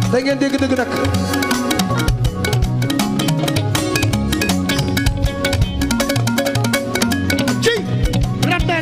da ngeen dégg dëgg nag ci rabben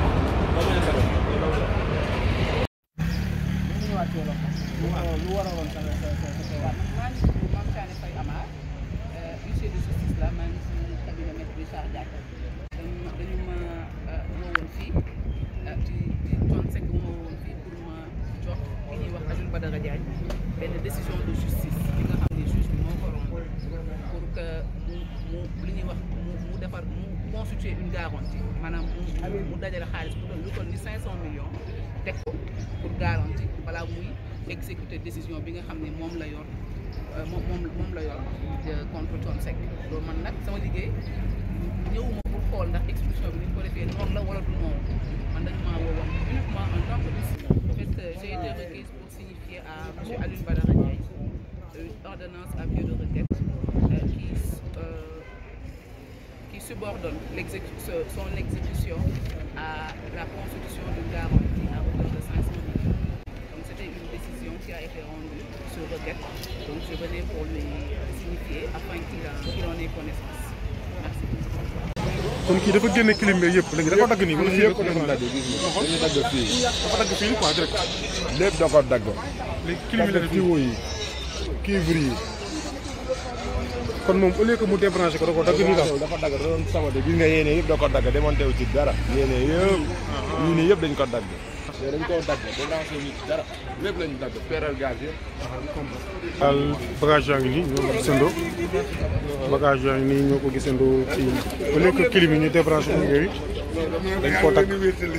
Mame Thiané Faye Amar huissier de justice la maa ngi si cabinet maître Richard Diack dañu dañu ma woowoon fii ci ci Thione Seck ma woowoon fii pour ma jox ki ñuy wax Alioune Badara Diagne benn décision de justice bi nga xam ne juge bi moo ko romb pour que mu mu li ñuy wax mu mu defar mu constituer une garantie maanaam mu mu dajale xaalis bu doon lu toll ni 500 millions teg ko pour garantie balaa muy exécuter décision bi nga xam ne moom la yor euh, moom moom moom la yor euh, contre Thione Seck loolu man nag sama liggéey ñëwuma pour xool ndax expulsion bi ni ñu ko defee noonu la wala du noonu man dañu maa woowoon uniquement en tant que huissier. En fait euh, j'ai été requise pour signifier à monsieur Alioune Badara Ndiaye une ordonnance à pied de requête euh, qui euh, qui subordonne l'exécu- ce- son exécution à la constitution d'une garantie à hauteur de 500 millions. Donc c'était une décision qui a été rendue sur requête. Donc je venais pour lui signifier afin qu'il en, qu'il en ait connaissance. Merci. kon kii dafa génne clim bi yëpp léegi dafa dagg nii wala fii yëpp dafa dagg gis nga dañu dagg fii dafa dagg fii quoi direct lépp da ko dagg léegi clim bi la def nii. tiwo yi cuivre yi kon moom au lieu que mu débranché ko da ko dagg nii daal dafa dagg da doon sabate gis nga yéene yëpp da ko dagg demonté wu ci dara yéene yëpp yii nii yëpp dañ ko dagg yooyu dañ koo dagg débranché wu ñu ci dara lépp lañ dagg peeral gaz yëpp daal bagage yaa ngi nii ñoo ko gisandoo bagage yaa ngi nii ñoo ko gisandoo ci au lieu que clim yi ñu débranché ko yooyu dañ koo dagg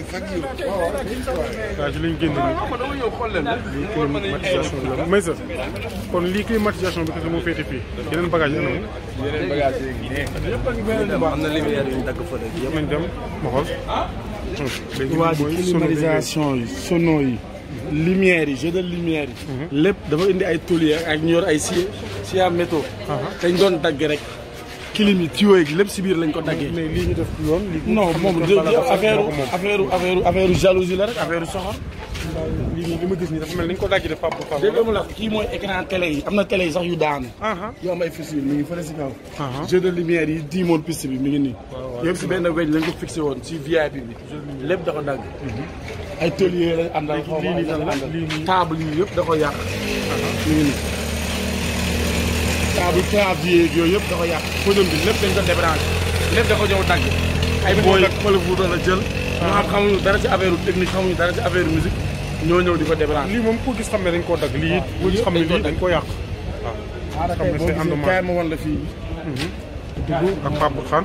bagage yi lañ génn nii lii climatisation la may sa kon lii climatisation bi kese moo féete fii yeneen bagage yi anam yeneen bagage yi ngi ne am na lumière yu ñu dagg fële yëpp nañ dem ma xool léegi waa ji mooy sono bi climatisation yi sono yi lumière yi jeu de lumière yi lépp dafa indi ay tôlier ak ñu yor ay si si à métaux dañ doon dagg rek clim yi tuyaux yi lépp si biir lañ ko daggee mais lii ñu def yoon lii non moom xam de- nga de- dafa affaire moo ko moom. affaire affaire affaire jalousie la rek affaire soxor lii nii li ma gis nii dafa mel ni ñu ko dajji def Pape Fall dégg nga mu la kii mooy écran télé yi am na télé yi sax yu daanu aha yoo am ay fissure mi ngi fële si kaw aha jeu de lumière yi diimoon piste bi mi ngi nii yëpp si benn weñ lañ ko fixé woon si VIP bi lépp da ko dagg ay tôlier lañ àndal xaw ma lii nii ay lan la? àndal. lii nii- table yi yëpp da ko yàq mi ngi nii table clavier yeeg yooyu yëpp da ko yàq podium bi lépp dañ ko débranché lépp da ko ñëw dagg ay booy wala bu doon a jël ñoo xam xamuñu dara ci affaire technique xamuñu dara ci affaire musique ñoo ñëw di ko débranché lii moom ko gis xam ne dañ koo dagg lii it ko gis xam ne lii dañ koo yàq waaw xam ne c'est kaay endommagé ma wan la fii dugg ak Pape Fall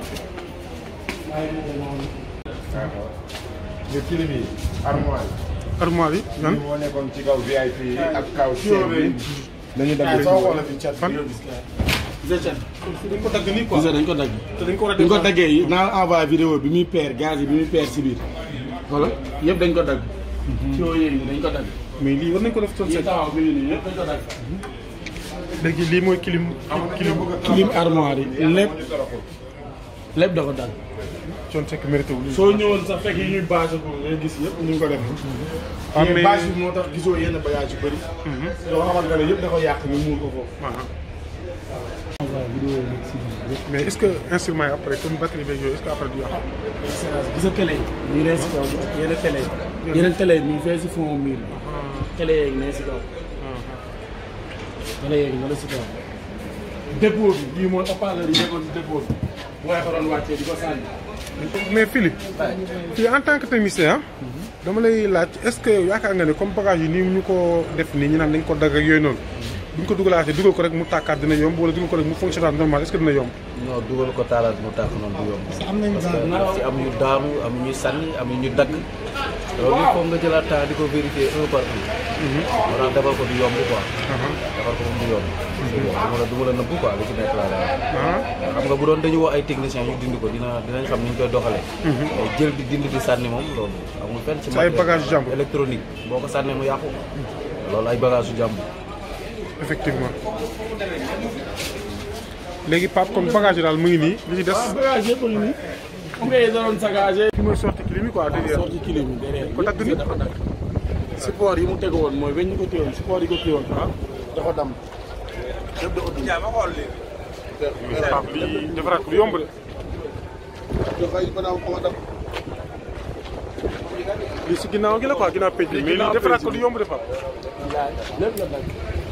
nga kilim yi armoire armoire yi yi yan moo nekkoon ci kaw VIP yi ak kaw chef bi dañu dagg soo xoolee fi cat fan dañ ko dagg nii quoi dañ ko dagg te dañ ko war a dañ ko def daggee yi naa envoyé vidéo bi muy peer gaz yi bi muy peer si biir voilà yëpp dañ ko dagg ci yoo yéegi dañ ko dagg mais lii war nañ ko def Thione yi Seck taxaw bi nii yëpp dañ ko dagg léegi lii mooy clim clim clim armoire yi lépp lépp da ko dagg Thione Seck mérité wu lii soo ñëwoon sax fekk yi ñuy bâche ko ngay gis yëpp ñu ngi ko def Ah, mais mais- bâche bi moo tax gisoo yenn bagage yu bëri yoo xamante ne yëpp da ko yàq ñu muur ko foofu aha mais est-ce que instrument yi après comme batterie beeg yooyu est-ce que après du yàq gis nga télé yi ñu ne si kaw yeneen télé yi yeneen télé yi ñu ngi fee si fond mur bi télé yeeg ne si kaw télé yeeg ne la si kaw dépôt bi bii mooy haut-parleur yi nekkoon si dépôt bi mooy ko doon wàccee di ko sànni mais Philippe fii en tant que technicien dama lay laaj est-ce que yaakaar nga ne comme bagage yi nii ñu ko def nii ñu naan dañ ko dagg ak yooyu noonu bu ñu ko dugalaatee dugal ko rek mu tàkkaat dina yomb wala dugal ko rek mu fonctionnaat normal est-ce que dina yomb non dugal ko taalaat mu tàkk noonu du yomb parce que daf si am yu daanu am yu ñuy sànni am yu ñu dagg loolu il faut nga jëlaat temps di ko vérifier un par un moo tax defar ko du yomb quoi defar ko moom du yomb du ma la du ma la nëbbu quoi li ci nekk laa lay wax ah xam nga bu doon dañu woo ay techniciens ñu dindi ko dina dinañ xam ni ñu koy doxalee mais jël di dindi di sànni moom loolu amul fenn ci Sa ay bagage jàmbur. électronique boo ko sànnee mu yàqu loolu ay bagage yu jàmbur effectivement léegi Pape kon bagage yi daal mu ngi nii li ci des bagage yëpp a ngi nii xam nga da doon sagagé fi mooy sorti clim yi quoi derrière sorti kilim yi derrière ko dagg ni dafa dagg support yi mu tegu woon mooy weñ ñu ko téewoon support yi ko téewoon dafa dam Pape lii defaraat ko du yomb de. dafay banaaw ko dam lii si ginnaaw gi la quoi ginnaaw pej bi mais lii defaraat ko du yomb de Pape. lépp la dagg